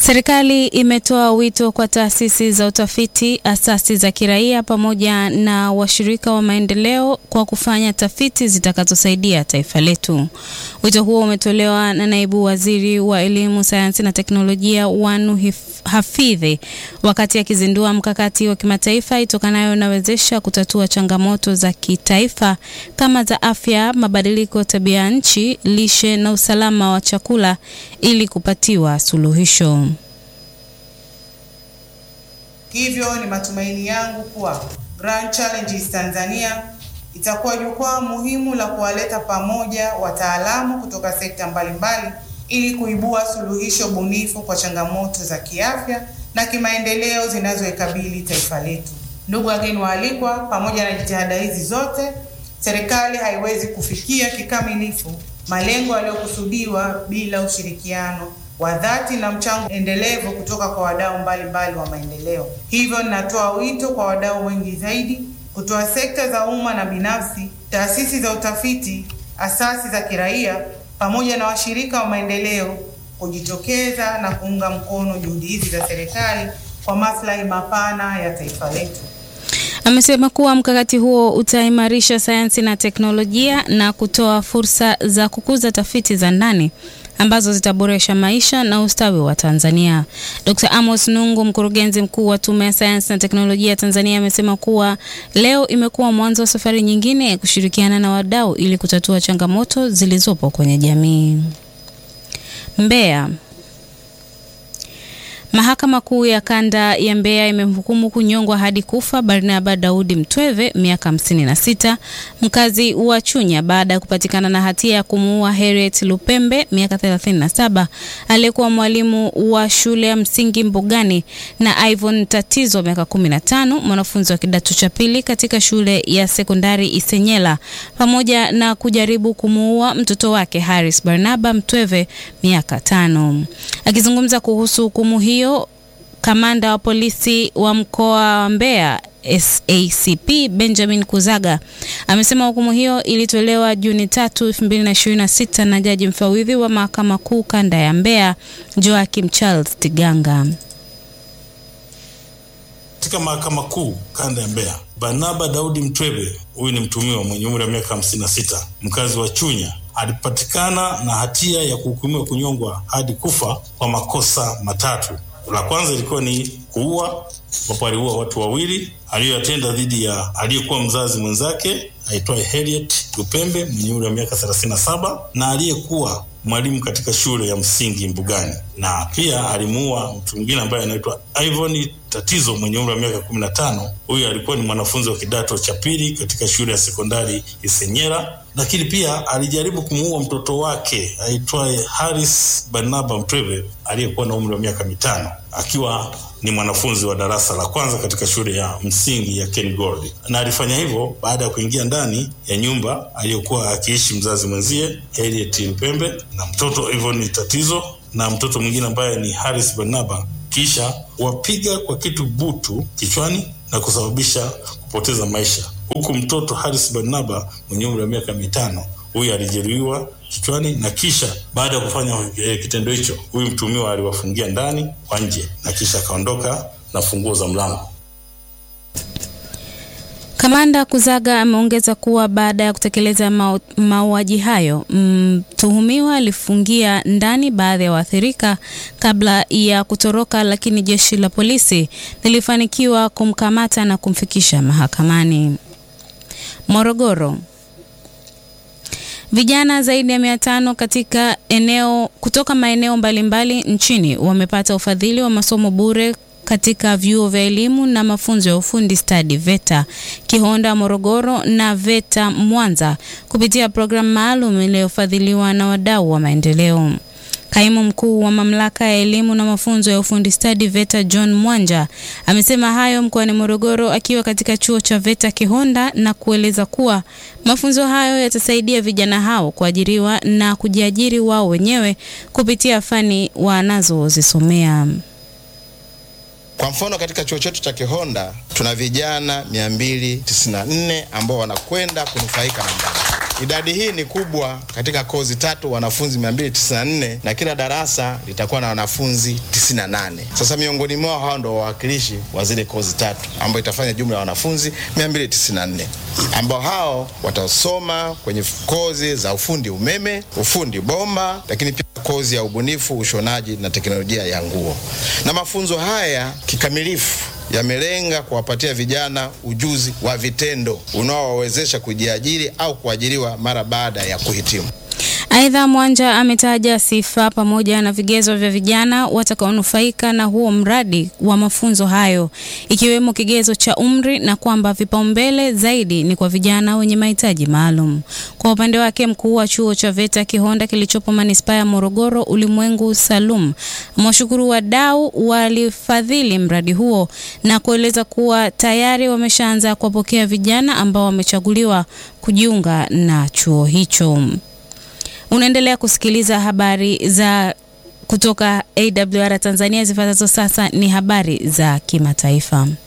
Serikali imetoa wito kwa taasisi za utafiti, asasi za kiraia pamoja na washirika wa maendeleo kwa kufanya tafiti zitakazosaidia taifa letu. Wito huo umetolewa na Naibu Waziri wa Elimu, Sayansi na Teknolojia Wanu Hafidhi wakati akizindua mkakati wa kimataifa itokanayo na wezesha kutatua changamoto za kitaifa kama za afya, mabadiliko ya tabia nchi, lishe na usalama wa chakula ili kupatiwa suluhisho. Hivyo ni matumaini yangu kuwa Grand Challenges Tanzania itakuwa jukwaa muhimu la kuwaleta pamoja wataalamu kutoka sekta mbalimbali ili kuibua suluhisho bunifu kwa changamoto za kiafya na kimaendeleo zinazoikabili taifa letu. Ndugu wageni waalikwa, pamoja na jitihada hizi zote, serikali haiwezi kufikia kikamilifu malengo yaliyokusudiwa bila ushirikiano wa dhati na mchango endelevu kutoka kwa wadau mbalimbali wa maendeleo. Hivyo ninatoa wito kwa wadau wengi zaidi kutoa sekta za umma na binafsi, taasisi za utafiti, asasi za kiraia pamoja na washirika wa maendeleo kujitokeza na kuunga mkono juhudi hizi za serikali kwa maslahi mapana ya taifa letu. Amesema kuwa mkakati huo utaimarisha sayansi na teknolojia na kutoa fursa za kukuza tafiti za ndani ambazo zitaboresha maisha na ustawi wa Tanzania. Dr. Amos Nungu, mkurugenzi mkuu wa Tume ya Sayansi na Teknolojia Tanzania, amesema kuwa leo imekuwa mwanzo wa safari nyingine ya kushirikiana na wadau ili kutatua changamoto zilizopo kwenye jamii. Mbeya. Mahakama Kuu ya Kanda ya Mbeya imemhukumu kunyongwa hadi kufa Barnaba Daudi Mtweve miaka 56 mkazi wa Chunya baada ya kupatikana na hatia ya kumuua Harriet Lupembe miaka 37 aliyekuwa mwalimu wa shule ya msingi Mbugani na Ivon Tatizo miaka 15 mwanafunzi wa kidato cha pili katika shule ya sekondari Isenyela pamoja na kujaribu kumuua mtoto wake Haris Barnaba Mtweve miaka tano. Akizungumza kuhusu hukumu hiyo Kamanda wa polisi wa mkoa wa Mbeya SACP Benjamin Kuzaga amesema hukumu hiyo ilitolewa Juni tatu 2026 na jaji mfawidhi wa mahakama kuu kanda ya Mbeya Joachim Charles Tiganga. Katika mahakama kuu kanda ya Mbeya, Barnaba Daudi Mtweve, huyu ni mtumiwa mwenye umri wa miaka 56 mkazi wa Chunya alipatikana na hatia ya kuhukumiwa kunyongwa hadi kufa kwa makosa matatu. La kwanza ilikuwa ni kuua, ambapo aliua watu wawili aliyoyatenda dhidi ya aliyekuwa mzazi mwenzake aitwaye Harriet Lupembe mwenye umri wa miaka 37 na aliyekuwa mwalimu katika shule ya msingi Mbugani, na pia alimuua mtu mwingine ambaye anaitwa Ivon Tatizo mwenye umri wa miaka 15. Huyu alikuwa ni mwanafunzi wa kidato cha pili katika shule ya sekondari Isenyera, lakini pia alijaribu kumuua mtoto wake aitwaye Haris Barnaba Mtweve aliyekuwa na umri wa miaka mitano akiwa ni mwanafunzi wa darasa la kwanza katika shule ya msingi ya Ken Gold, na alifanya hivyo baada ya kuingia ndani ya nyumba aliyokuwa akiishi mzazi mwenzie Harriet Mpembe na mtoto Ivon Tatizo na mtoto mwingine ambaye ni Haris Barnaba, kisha wapiga kwa kitu butu kichwani na kusababisha kupoteza maisha, huku mtoto Haris Barnaba mwenye umri wa miaka mitano huyu alijeruhiwa kichwani na kisha baada ya kufanya e, kitendo hicho, huyu mtumiwa aliwafungia ndani kwa nje na kisha akaondoka na funguo za mlango. Kamanda Kuzaga ameongeza kuwa baada ya kutekeleza mauaji hayo, mtuhumiwa alifungia ndani baadhi ya waathirika kabla ya kutoroka, lakini jeshi la polisi lilifanikiwa kumkamata na kumfikisha mahakamani. Morogoro. Vijana zaidi ya mia tano katika eneo kutoka maeneo mbalimbali nchini wamepata ufadhili wa masomo bure katika vyuo vya elimu na mafunzo ya ufundi stadi VETA Kihonda Morogoro na VETA Mwanza kupitia programu maalum iliyofadhiliwa na wadau wa maendeleo. Kaimu mkuu wa mamlaka ya elimu na mafunzo ya ufundi stadi VETA John Mwanja amesema hayo mkoani Morogoro akiwa katika chuo cha VETA Kihonda na kueleza kuwa mafunzo hayo yatasaidia vijana hao kuajiriwa na kujiajiri wao wenyewe kupitia fani wanazozisomea. Kwa mfano katika chuo chetu cha Kihonda tuna vijana 294 ambao wanakwenda kunufaika na mradi Idadi hii ni kubwa katika kozi tatu, wanafunzi 294 na kila darasa litakuwa na wanafunzi 98. Sasa miongoni mwao hao ndo wawakilishi wa zile kozi tatu, ambayo itafanya jumla ya wanafunzi 294 ambao hao watasoma kwenye kozi za ufundi umeme, ufundi bomba, lakini pia kozi ya ubunifu, ushonaji na teknolojia ya nguo. Na mafunzo haya kikamilifu yamelenga kuwapatia vijana ujuzi wa vitendo unaowawezesha kujiajiri au kuajiriwa mara baada ya kuhitimu. Aidha, Mwanja ametaja sifa pamoja na vigezo vya vijana watakaonufaika na huo mradi wa mafunzo hayo ikiwemo kigezo cha umri na kwamba vipaumbele zaidi ni kwa vijana wenye mahitaji maalum. Kwa upande wake, mkuu wa chuo cha VETA Kihonda kilichopo manispaa ya Morogoro, Ulimwengu Salum, amewashukuru wadau walifadhili mradi huo na kueleza kuwa tayari wameshaanza kuwapokea vijana ambao wamechaguliwa kujiunga na chuo hicho. Unaendelea kusikiliza habari za kutoka AWR Tanzania. Zifuatazo sasa ni habari za kimataifa.